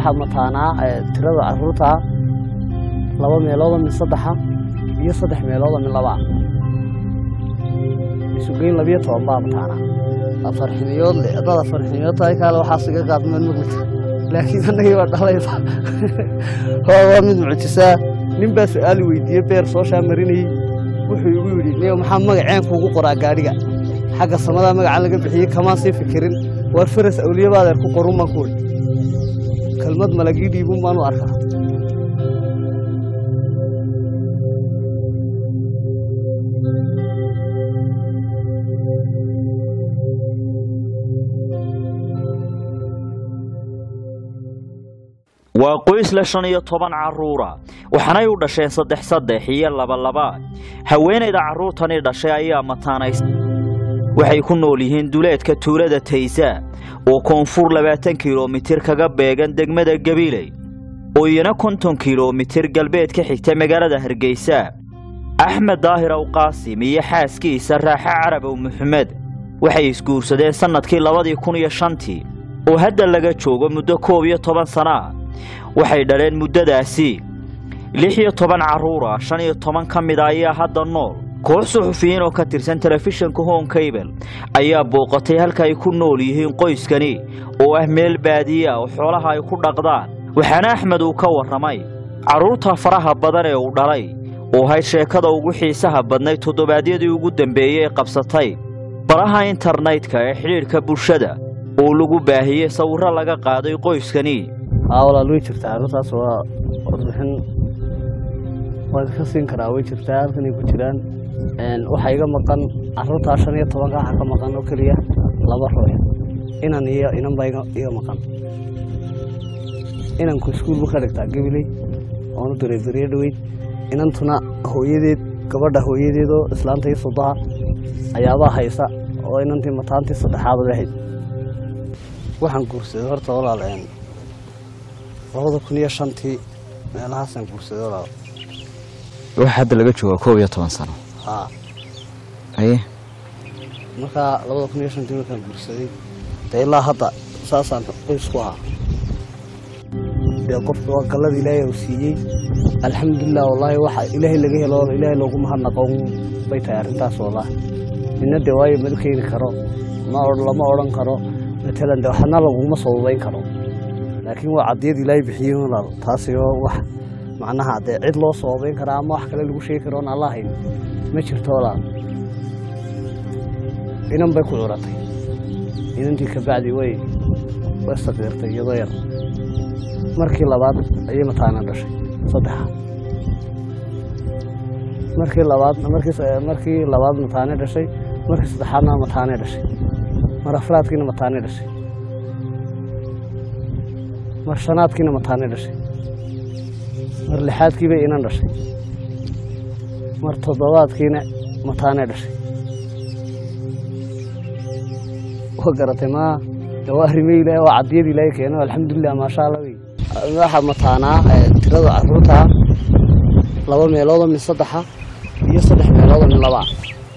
waxaa mataanaa tirada caruurta laba meeloodoo min saddexa iyo saddex meeloodoo min labaa isugeyn labiyo toban baa mataanaa afar xiniyood le haddaad afar xiniyood tahay kaale waxaas iga qaadmeed maglita laakiin annagii baa dhalaysa waa mid mucjisaa nin baa su-aali weydiiyey beer soo shaamarinayey wuxuu igu yidhi niyo maxaa magaceen kuugu qoraa gaadhiga xagga samadaa magacaan laga bixiyey kamaan sii fikirin waar faras awliyabaad adeer ku qorun baan ku weri kelmad malagii dhiibun baanu arkaa waa qoys le shan iyo toban carruura waxaanay u dhasheen saddex saddex iyo labalaba haweenayda carruurtani dhashay ayaa mataanays waxay ku nool yihiin duleedka tuulada taysa oo koonfur labaatan kilomitir kaga beegan degmada gabiley oo iyana konton kilomitir galbeed ka xigta magaalada hargeysa axmed daahir awqaasim iyo xaaskiisa raaxe carabow maxamed waxay isguursadeen sannadkii labadii kun iyo shantii oo hadda laga joogo muddo koob iyo toban sana ah waxay dhaleen muddadaasi lix iyo toban carruura shan iyo toban ka mid a ayaa hadda nool koox suxufiyiin oo ka tirsan telefishinka home cable ayaa booqatay halka ay ku nool yihiin qoyskani oo ah meel baadiye ah oo xoolaha ay ku dhaqdaan waxaana axmed uu ka warramay carruurta faraha badan ee uu dhalay oo hayd sheekada ugu xiisaha badnayd toddobaadyadii ugu dambeeyey ee qabsatay baraha internetka ee xidhiidhka bulshada oo lagu baahiyey sawirro laga qaaday qoyskani aa walaal way jirtaa arrintaas waa warbixin waa idinka siin karaa way jirtaa halkanay ku jiraan waxaa iga maqan carruurtaa shan iyo tobanka waxaa ka maqan oo keliya laba ruux inan iyo inan baa iga maqan inanku iskuulbu ka dhigtaa gabiley oonu diray beriyo dhoweyd inantuna hooyadeed gabadha hooyadeedoo islaanta iyo sodaha ayaabaa haysa oo inantii mataantii saddexaad lahayd waxaan guursaday horta walaal labada kun iyo shantii meelahaasaan guursaday walaal wax hadda laga jooga koob iyo toban sano haa haye markaa labada kun iyo shantii markaan guursaday dee ilaa hadda saasaan qoys ku ahaa dee qofka waa gallada ilaahay uu siiyey alxamdulilah wallaahi waxa ilaahay laga helo ilaahay loogu mahadnaqo bay tahay arrintaas wallaahi nina dee waayo madu keeni karo ma lama odhan karo matalan dee waxna laguma sababayn karo laakiin waa cadiyad ilaahay bixiyey walaal taasi oo wax macnaha dee cid loo sababayn karaa ama wax kale lagu sheegi karo oon alla hayn ma jirto walaal inan bay ku curatay inantii kabacdi way way saqiirtay iyadoo yar markii labaad ayay mataana dhashay saddexa markii labaad markii labaad mataane dhashay markii saddexaadna mataane dhashay mar afraadkiina mataane dhashay mar shanaadkiina mataane dhashay mar lixaadkiibay inan dhashay mar toddobaadkiina mataane dhashay wa garatay ma waa arrimey ilaahay waa cadiyad ilaahay keeno alxamdulilah maasha allah wey waxaa mataanaa tirada carruurta laba meeloodoo min saddexa iyo saddex meeloodoo min labaa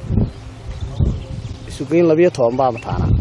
isugeyn labiyo toban baa mataanaa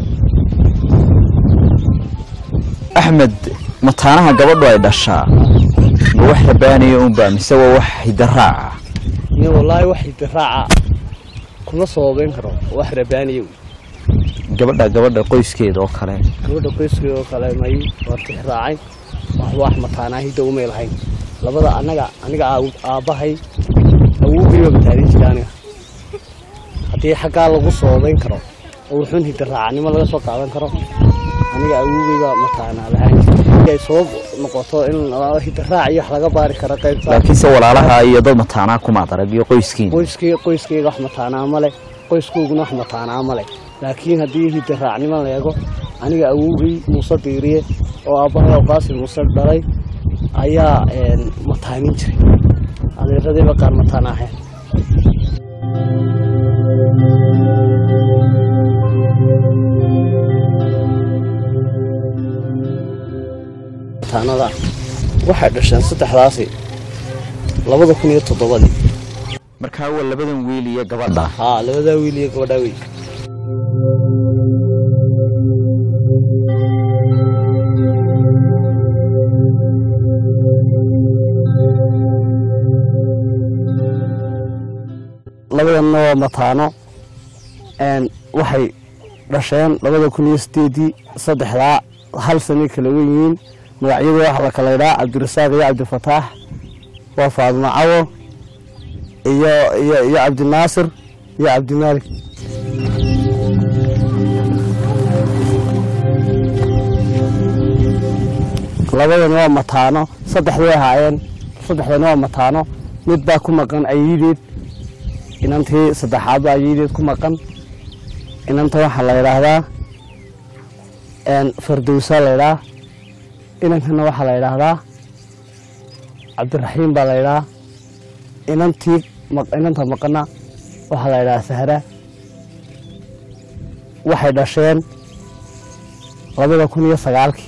axmed mataanaha gabadhu ay dhashaa ma wax rabaaniya unba mise waa wax hidaraaca iyo wallaahi wax hidiraaca kuma sababayn karo wax rabaaniya wey gabadha gabadha qoyskeeda oo kale gabadha qoyskii oo kale may waa tixraacay waxba wax mataanaa hidda umay lahayn labada anaga aniga aabbahay awowgayba mataanin jira aniga haddii xaggaa lagu sababayn karo oo wuxuun hidiraacanimo laga soo qaadan karo aniga awowgayba mataanaa lahayn ay sabab noqoto in hidiraac iyo wax laga baari karo qaybta laakiinse walaalaha iyo dad mataanaa kumaad arag iyo qoyskiina qoyskii qoyskayga wax mataanaa ma leh qoyskooguna wax mataanaa ma leh laakiin haddii hidiraacnimo la eego aniga awowgay muuse diiriye oo aabbahay awqaasi muuse dhalay ayaa mataanin jiray adeeradiiba qaar mataan ahayn mataanada waxay dhasheen saddexdaasi labada kun iyo toddobadii markaa waa labadan wiil iyo gabadha haa labadaa wiil iyo gabadhaa wey labadanna waa mataano waxay dhasheen labada kun iyo sideedii saddexdaa hal sanay kala wen yihiin magacyada waxaa la kala idhaa cabdirasaaq iyo cabdifataax waa faadmo cawo iyo iyo iyo cabdinaasir iyo cabdimaalik labadan waa mataano saddexda way ahaayeen saddexdan waa mataano mid baa ku maqan ayiideed inantii saddexaad baa ayiideed ku maqan inanta waxaa la yidhaahdaa fardowsaa la ydhaa inankana waxaa la yidhaahdaa cabdiraxiim baa la ydhaa inantii inanta maqana waxaa la ydhahaa sahra waxay dhasheen labada kun iyo sagaalkii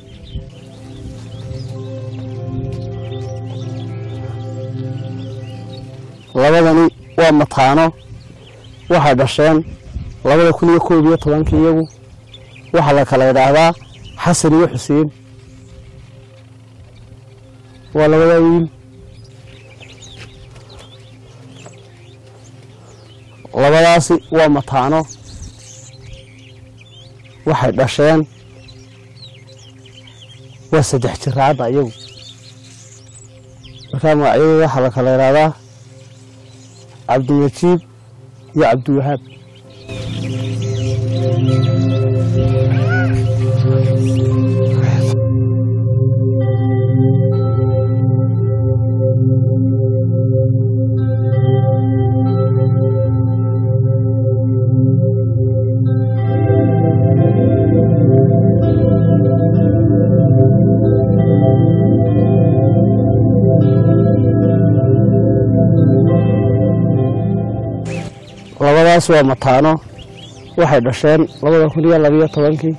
labadani waa mataano waxay dhasheen labada kun iyo koob iyo tobankii iyagu waxaa la kala idhaahdaa xasan iyo xuseen waa labadaa wiil labadaasi waa mataano waxay dhasheen waa saddex jiraadda iyagu markaa magacyadooda waxaa la kala idhaahdaa cabdimajiid iyo cabdiwahaab labadaas waa mataano waxay dhasheen labada kun iyo labiyo tobankii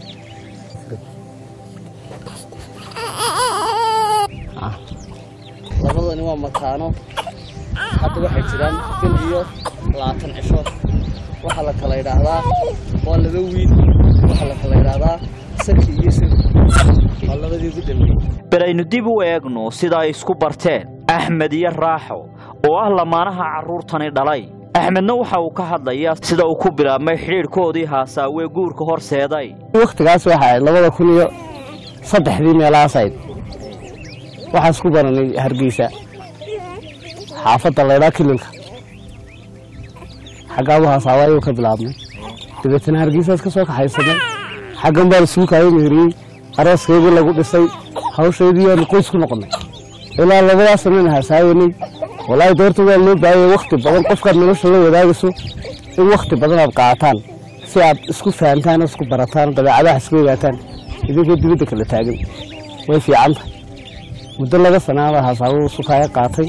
labadani waa mataano hadda waxay jiraan bil iyo labaatan cisho waxaa la kala idhaahdaa waa laba wiil waxaa la kala idhaahdaa sarki iyo sir waa labadii ugu dambeeyey bal aynu dib u eegno sida ay isku barteen axmed iyo raaxo oo ah lamaanaha carruurtani dhalay axmedna waxa uu ka hadlayaa sida uu ku bilaabmay xidhiidhkoodii haasaawee guurka horseeday wakhtigaas waxa ahayd labada kun iyo saddexdii meelahaas ahayd waxaan isku baranay hargeysa xaafadda laydhaa kililka xaggaabu haasaawa ayuu ka bilaabnay dabeetana hargeysaas ka soo kaxaysanay xaggan baan isugu kaayo meheriyey arooskaygii lagu dhisay hawshaydii yaanu qoys ku noqonnay ilaa labadaas sanana hasaawanay walaahi doorta waa loo baahaya wakhti badan qofkaad nolosha la wadaagayso in wakhti badan aad qaataan si aad isku fahantaan oo isku barataan dabeecadaha iska ogaataan idinkoo dibadda kala taagan way fiican tahay muddo laga sanaaba hasaabuu sukaaya qaatay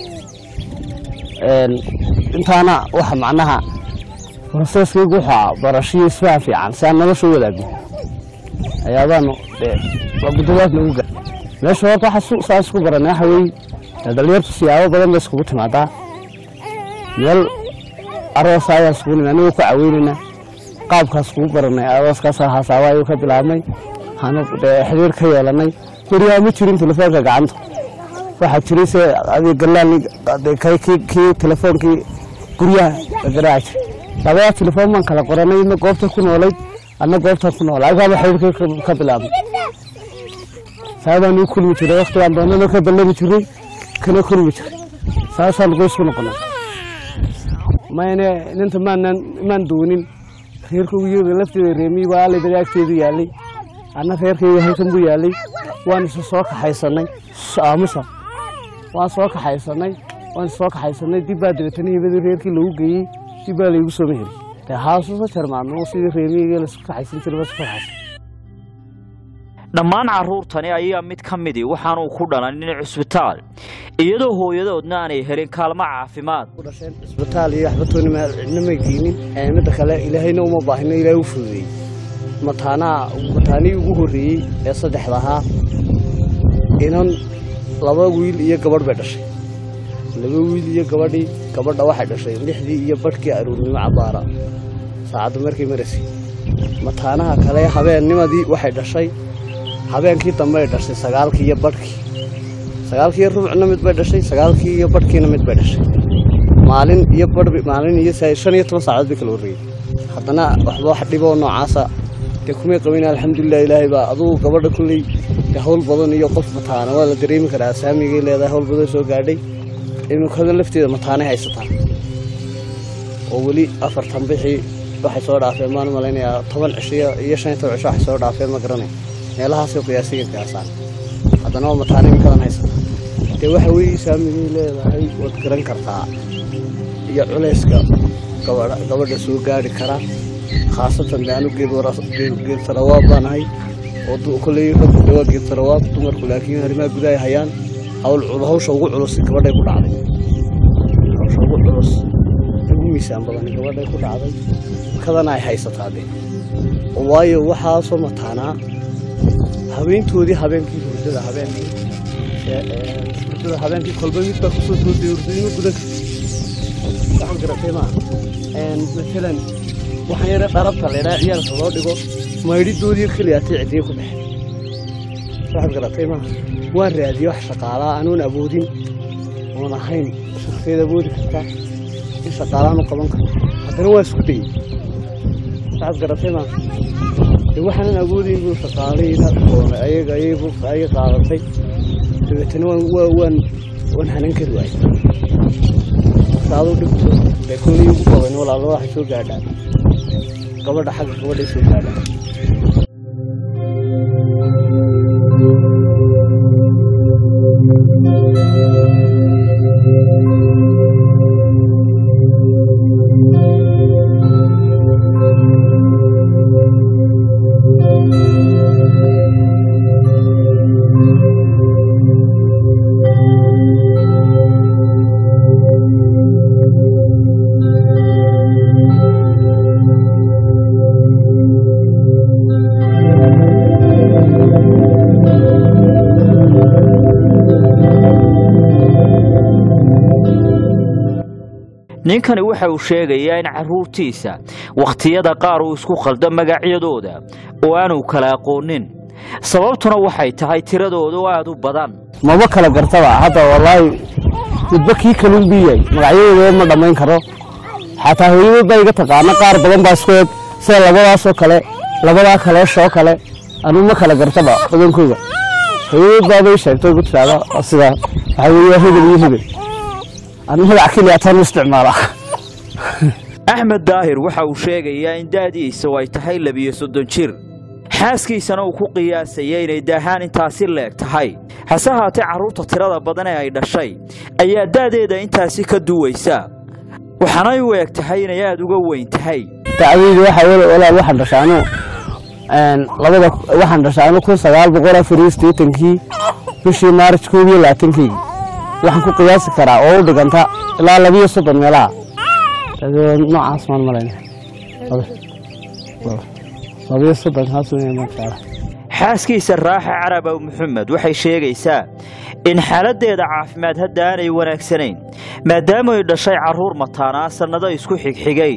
intaana waxa macnaha proseeskaygu wuxuu barashiyo isfahan fiican si aan nolosha u wadaagno ayaabaanu mudadaas nagu gaa meesha horta waxa saa isku baranay waxa weeye dhalinyartu siyaabo badan bay iskugu timaadaa meel aroosa ayaan iskugu nimi anigoo ku caweynaynaa qaabkaas kugu baranay arooskaas haasaaba ayuu ka bilaabmay hanu xiriir ka yeelanay beriyaa ma jirin telefoonka gacanta waxaa jiray se adi galaan kii telefoonkii guryaha la garaaci jiray labadaa telefoon baan kala qoranay ina goobta ku noolayd anna goobtaan ku noolay agaaba xiriirka ka bilaabmay saabaan u kulmi jiray waktigaan doonana ka ballami jiray kana kulmi jiray saasaan qoys ku noqonay mayne ninta maanan maan doonin reerka uyada lafteeda reemiyi baa alay dagaagteedu yaallay anna reerkayga halkan buu yaallay waan isu soo kaxaysanay aamusa waan soo kaxaysanay waan isu soo kaxaysanay dib baa dabeetana hibadii reerkii lagu geeyey dib baa laygu soo meheli dee haasusa jarmaadno sidii reemiyigii laisku kaxaysan jiray baa isu kaxaysan dhammaan carruurtani ayaa mid ka midii waxaanuu ku dhalanin cusbitaal iyadoo hooyadoodna aanay helin kaalmo caafimaad dhasheen cisbitaal iyo waxbatoona cidna may geynin midda kale ilaahayna uma baahino ilaahay u fududeeyey mataanaha mataanihii ugu horreeyey ee saddexda ahaa inan laba wiil iyo gabadh bay dhashay laba wiil iyo gabadhii gabadha waxay dhashay lixdii iyo badhkii aruurnimo cabaara saacadda markay maraysay mataanaha kale habeennimadii waxay dhashay habeenkii dambe ay dhashay sagaalkii iyo badhkii sagaalkii rubcna mid bay dhashay sagaalkii iyo badhkiina mid bay dhashay maalin iyo badh maalin iyo shan iyo toban saacadood bay kala horreeyey haddana waxba wax dhiboo noocaasa dee kumay qabin alxamdulilah ilaahay baa adugu gabadha kulley dee hawl badan iyo qof mataana waa la dareemi karaa saamigay leedahay hawl badan soo gaadhay iminkada lafteeda mataanay haysataa oo weli afartan bixii waxay soo dhaafeen maan malaynayaa toban cisho iyo shan iyo toban cisho waxay soo dhaafeen ma garanay meelahaasay qiyaasiga qiyaasaan haddana waa mataana iminkadan haysataa dee waxa weeye saamigay leedahay waad garan kartaa iyo culayska gabadha gabadha soo gaari kara khaasatan de anu geed tarawaab baan ahay oo kolley raggu de waa geed tarawaab dumarku laakiin arrimaha gudahay hayaan hawl hawsha ugu culus gabadhay ku dhacday hawsha ugu culus ugu miisaan badan gabadhay ku dhacday kadana ay haysataa de waayo waxaasoo mataanaa habeentoodii habeenkii hurdada habeenkii hurdada habeenkii kolba mid baa kusoo toosay hurdadima gudan waxaan garatay maa maalan waxaan yara dharabta laydhaa ciyaalka loo dhigo maydhidoodii keliya atay cidiyo ku dhexe waxaad garatay maa waan raadiyey wax shaqaalaa anuun awoodin oon ahayn shaqeed awoodi kartaa in shaqaalaan u qaban karo haddana waa isku dayey waxaad garatay maa de waxaanan awoodayn buu shaqaalayna doonay ayaga ayagu ayaga qaadatay dabeetana waan waa waan waan hanan kari waayey saadu dhibto dee kolley ugu badan walaalada waxay soo gaadhaan gabadha xagga gabadhay soo gaadhaan ninkani waxa uu sheegayaa in carruurtiisa wakhtiyada qaar uu isku khaldo magacyadooda oo aanu kala aqoonin sababtuna waxay tahay tiradooda oo aad u badan maba kala gartaba hadda wallaahi midba kii kaluun bii yahay magacyadooda ma dhammayn karo xataa hooyadood baa iga taqaana qaar badan baa isku eeg sida labadaasoo kale labadaa kaleeshoo kale anuu ma kala gartaba badankooda hooyadood baabay sheegtay igu tiraada sidaa waxaa weeye hebel iyo hebel anu magac keliya taan u isticmaala axmed daahir waxa uu sheegayaa in da'diisa ay tahay labiyo soddon jir xaaskiisana uu ku qiyaasaya inay daahaan intaasi leeg tahay hase haatee carruurta tirada badan ee ay dhashay ayaa da'deeda intaasi ka duwaysa waxaanay u eg tahay inay aad uga weyn tahay dacdayda waxa weli walaal waxaan dhashaanu labada waxaan dhashaanu kun sagaal boqol afar iyo siddeetankii bishii maarj koob iyo labaatankeygii waxaan ku qiyaasi karaa oo u dhiganta ilaa labiyo soddon meelaha noocaas maan malayna labiyo soddon kaas weyn maashaalla xaaskiisa raaxa carabow maxamed waxay sheegaysaa in xaaladdeeda caafimaad hadda aanay wanaagsanayn maadaama ay dhashay carruur mataanaa sannado isku xigxigay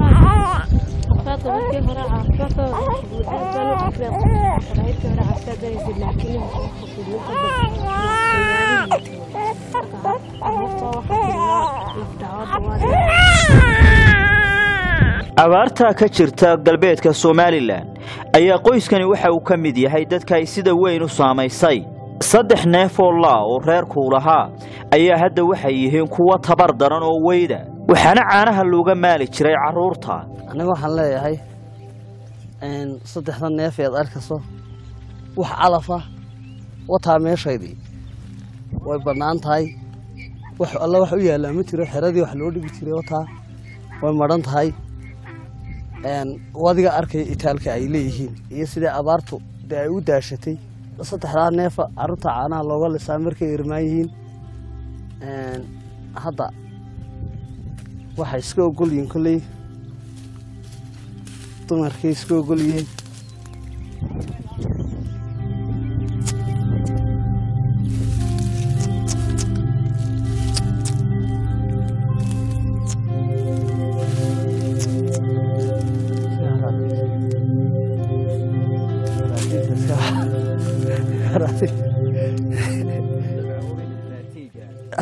abaartaa ka jirta galbeedka somalilan ayaa qoyskani waxa uu ka mid yahay dadka ay sida weyn u saamaysay saddex neef oo laa oo reerkuu lahaa ayaa hadda waxay yihiin kuwa tabar daran oo weyda waxaana caanaha looga maali jiray carruurta aniga waxaan leeyahay saddexda neef eed arkayso wax calafa wataa meeshaydii way bannaan tahay wax alla wax u yaallaa ma jiro xeradii wax loo dhigi jiray wataa way madhan tahay wadiga arkaya itaalka ay leeyihiin iyo sidai abaartu dee ay u daashatay saddexdaa neefa carruurta caanaha looga lisaa markay irmaan yihiin hadda waxay iska ogol yihiin kolley dumarkay iska ogol yihiin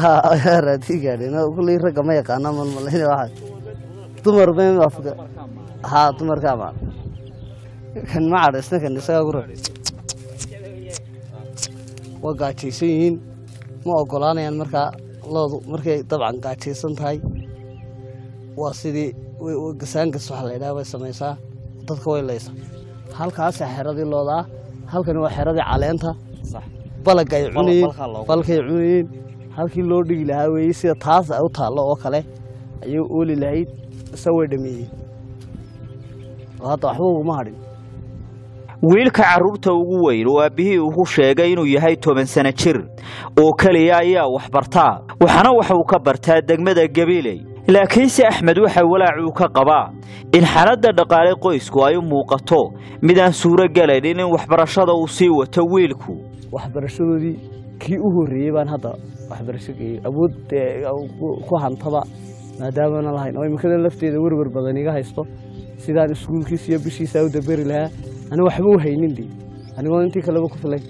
raadii gaadhin kulley ragga ma yaqaana malmalayna waxa dumar ba afka haa dumarkaa ma kan ma cadhaysna kan isagaa ku ra waa gaajaysan yihiin ma ogolaanayaan markaa loodu markay dabcan gaajaysan tahay waa sidii gasaangas waxa la yidhaha bay samaysaa dadka way laysa halkaasa xeradii loodaa halkani waa xeradii caleenta balag ay cunayeen balkay cunayeen halkii loo dhigi lahaa weeye sida taas ay u taallo oo kale ayay ooli lahayd isa way dhameeyeen oo hadda waxba uguma hadhin wiilka carruurta ugu weyn oo aabbihii ugu sheegay inuu yahay toban sano jir oo keliya ayaa wax bartaa waxaana waxa uu ka bartaa degmada gabiiley laakiinse axmed waxa walaacuu ka qabaa in xaaladda dhaqaale qoysku ay u muuqato mid aan suuro gelaynin in waxbarashada uu sii wato wiilku waxbarashadoodii kii u horreeyey baan hadda waxbarasho geeyey awood ku hantaba maadaamana lahayn oo imikadan lafteeda werwer badan iga haysto sidaan iskuulkiisa iyo bishiisa u daberi lahaa ani waxba u haynin dee anigoo intii kaleba ku filay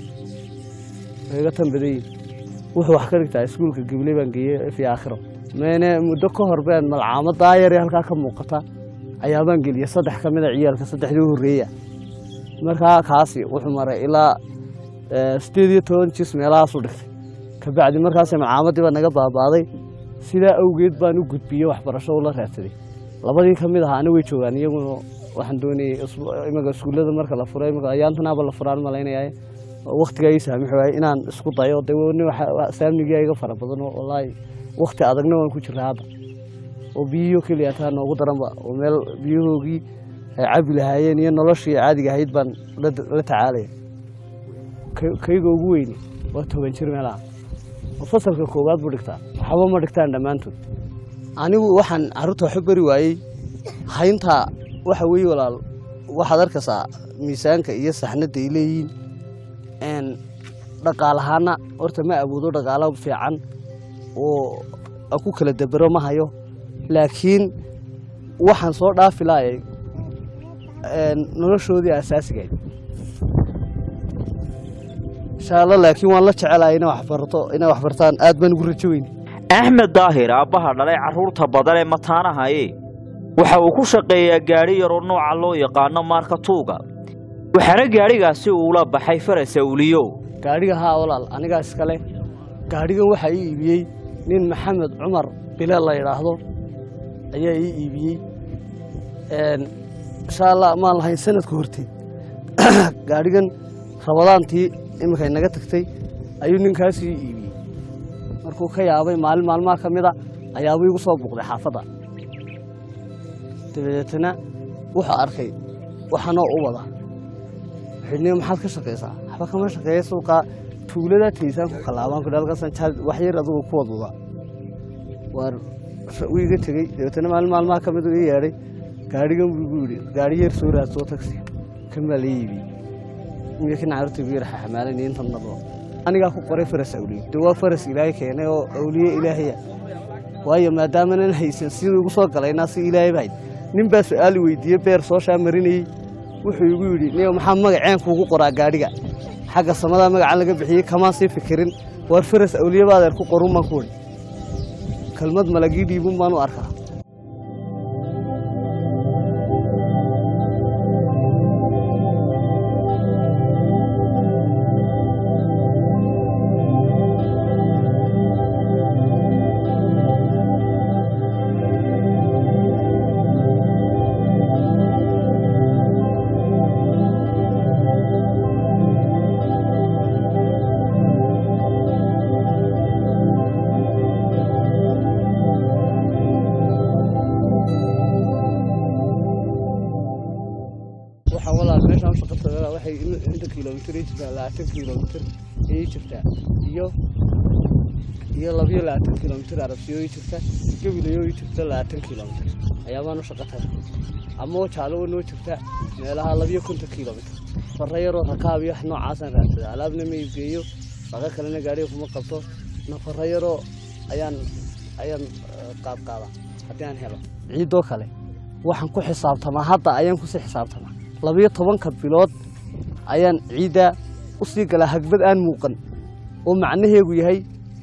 way iga tan badan yihin wuxuu wax ka dhigtaa iskuulka gabley baan geeyey fi aakhiro meene muddo ka hor been malcaamadaa yare halkaa ka muuqata ayaabaan geliyey saddex ka mida ciyaalka saddexdii u horreeya markaa kaasi wuxuu maray ilaa sideed iyo toban jis meelahaasuu dhigtay kabacdi markaas malcaamadii baa naga baabaaday sidaa awgeed baan u gudbiyey waxbarasho ula raadsaday labadii ka mid ahaana way joogaan iyaguna waxaan doonayey imaga iskuullada marka la furay imaka ayaantanaaba la furaan malaynayaa waktigaa ii saamix waayey inaan isku dayo de saamnigia iga fara badan oo wallaahi wakti adagna waan ku jiraa hadda oo biyihii keliya taa noogu daranba oo meel biyahoogii ay cabi lahaayeen iyo noloshii caadiga ahayd baan la tacaalaya kayga ugu weyni waa toban jir meelaha oo fasalka koowaad buu dhigtaa waxba ma dhigtaan dhammaantood anigu waxaan carruurta waxu bari waayey hayntaa waxa weeye walaal waxaad arkaysaa miisaanka iyo saxnadda ay leeyihiin dhaqaalahaana horta ma awoodo dhaqaalo fiican oo ku kala dabero ma hayo laakiin waxaan soo dhaafi laayay noloshoodii asaasigayd insha alla laakiin waan la jecelahay ina waxbarto inay waxbartaan aad baan ugu rajo weyne axmed daahir aabbaha dhalay carruurta badan ee mataanahaye waxa uu ku shaqeeyaa gaadhi yaroo nooca loo yaqaano maarkatuuga waxaana gaadhigaasi uula baxay faras awliyo gaadhiga haa walaal anigaa iskale gaadhigan waxaa ii iibiyey nin maxamed cumar bile la yidhaahdo ayaa ii iibiyey insha allah maan lahayn sanadka horteed gaadhigan rabadaantii iminkay naga tagtay ayuu ninkaas ii iibiyey markuu ka yaabay maalin maalmaha ka mida ayaabuu igu soo buuqday xaafadda dabadeetana wuxuu arkay waxanoo u wada xidhniyo maxaad ka shaqaysaa waxba kama shaqeeya suuqa tuulada taysaan ku kalaabaan ku halkaasan jaal wax yar adigu ku wadwada waar wuu iga tegey dabeetana maalin maalmaha ka mid uu ii yeedhay gaadhigan buu igu yidhi gaadhi yar soo raadsoo tagsi kan baa la iibiyey wiilkan carruurta igu yar xamaalanaya intan nabo anigaa ku qoray faras awliye de waa faras ilaahay keenay oo awliye ilaahaya waayo maadaamanan haysan siduu igu soo galaynaa si ilaahay bahayd nin baa su-aal weydiiyey beer soo shaamarinayey wuxuu igu yidhi niyo maxaa magaceen kuugu qoraa gaadhiga xagga samadaa magacan laga bixiyey kamaan sii fikirin waar faras awliye baadeer ku qorun baan ku wadi kelmad malagii dhiibun baan u arkaa waxaa walaal meeshaan u shaqatada waxay inta kilomitir ii jirtaa labaatan kilomitir ii jirtaa iyo iyo labiyo labaatan kilomitir arabsiyo ii jirta gabilayo ii jirta labaatan kilomitir ayaabaan u shaqatada ama jaalo noo jirta meelaha labiyo konton kilomitir fara yaroo rakaab iyo wax noocaasaan raadsada alaabna ma iibgeeyo shaqo kalena gaadhiga kuma qabto nafara yaroo ayaan ayaan qaad qaadaa haddii aan helo ciidoo kale waxaan ku xisaabtamaa hadda ayaan kusii xisaabtamaa labiyo tobanka bilood ayaan ciiddaa u sii galaa hagbad aan muuqan oo macnaheegu yahay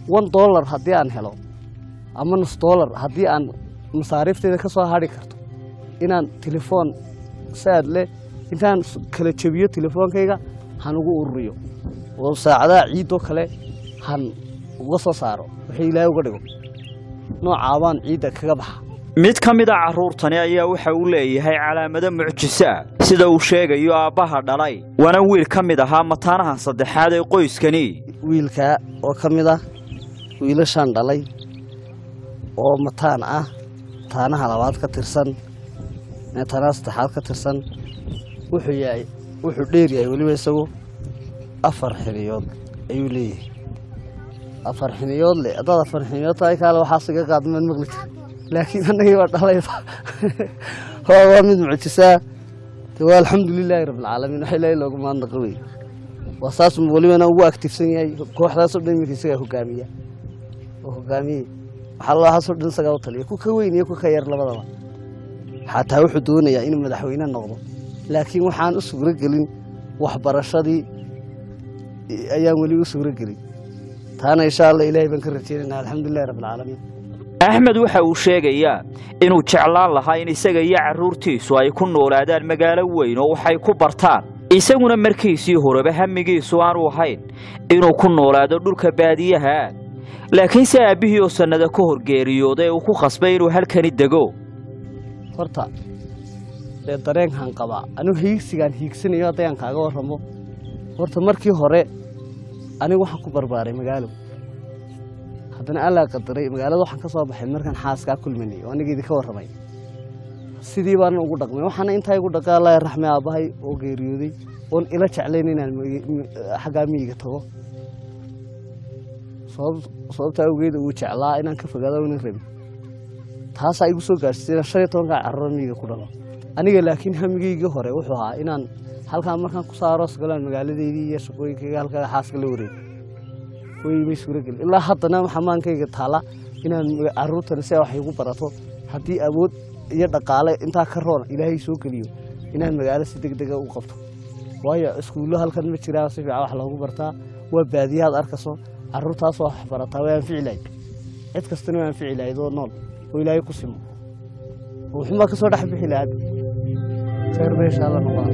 one dollar haddii aan helo ama nus dollar haddii aan masaariifteeda ka soo hadhi karto inaan telefoon saad leh intaan s- kala jebiyo telefoonkayga han ugu ururiyo oo saacadaha ciidoo kale han uga soo saaro wixii ilaahay uga dhigo noocaabaan ciidda kaga baxa mid ka mid a carruurtani ayaa waxa uu leeyahay calaamado mucjiso ah sida uu sheegayo aabbaha dhalay waana wiil ka mid ahaa mataanaha saddexaad ee qoyskani wiilkaa oo ka mid ah wiilashaan dhalay oo mataan ah mataanaha labaad ka tirsan mataanaha saddexaad ka tirsan wuxuu yahay wuxuu dheer yahay weliba isagu afar xiniyood ayuu leeyahay afar xiniyood le haddaad afar xiniyood tahay kaale waxaas iga qaadmaan maqli jir laakiin annagii baa dhalayba waa waa mid mucjisaa de waa alxamdulilaahi rabbilcaalamiin waxa ilaahay loogu mahadnaqa wey waa saas welibana ugu aktifsan yahay kooxdaasoo dhan iminka isagaa hogaamiya oo hogaamiyey waxaa loohaasoo dhan isagaa u taliya ku ka weyn iyo ku ka yar labadaba xataa wuxuu doonayaa inuu madaxweyne noqdo laakiin waxaan u suuro gelin waxbarashadii ayaan weli u suuro gelin taana insha allah ilaahay baan ka rajeynayna alxamdulilahi rabbilcaalamiin axmed waxa uu sheegayaa inuu jeclaan lahaa in isaga iyo carruurtiisu ay ku noolaadaan magaalo weyn oo waxay ku bartaan isaguna markiisii horeba hamigiisu aanu ahayn inuu ku noolaado dhulka baadiyaha ah laakiinse aabbihii oo sannada ka hor geeriyooday uu ku khasbay inuu halkani dego horta dee dareenkaan qabaa anigu hiigsigaan hiigsanayo haddayaan kaaga warramo horta markii hore anigu waxaan ku barbaaray magaalo haddana allaa qadaray magaalada waxaan ka soo baxay markaan xaaskaa kulmanay oo aniga idinka warramay sidii baanan ugu dhaqmay waxaana intaa igu dhaqaa allah raxme aabbahay oo geeriyooday oon ila jeclayn inaan migi- mi- xaggaa miyiga tago sabab- sababtaa awgeeda uu jeclaa inaan ka fogaado inan rabin taasaa igu soo gaarsiisay inaan shan iyo tobankaa carruur miyiga ku dhalo aniga laakiin hamigeygii hore wuxuu ahaa inaan halkaa markaan ku saaro sagalaan magaaladeydii iyo shaqooyinkayga halkaa xaaska la wareego way may suurageli ilaa haddana xamaankayga taala inaan maga- carruurtani si ay wax igu barato haddii awood iyo dhaqaale intaa ka roon ilaahay soo geliyo inaan magaalo si deg dega u qabto waayo iskuullo halkan ma jiraan si fiican wax loogu bartaa waa baadiyahaad arkayso carruurtaasoo wax barataa way anfici lahayd cid kastana way anfici lahayd oo nool oo ilaahay ku simo oo wuxuunbaa ka soo dhex bixi lahaad khayr ba insha allah noqon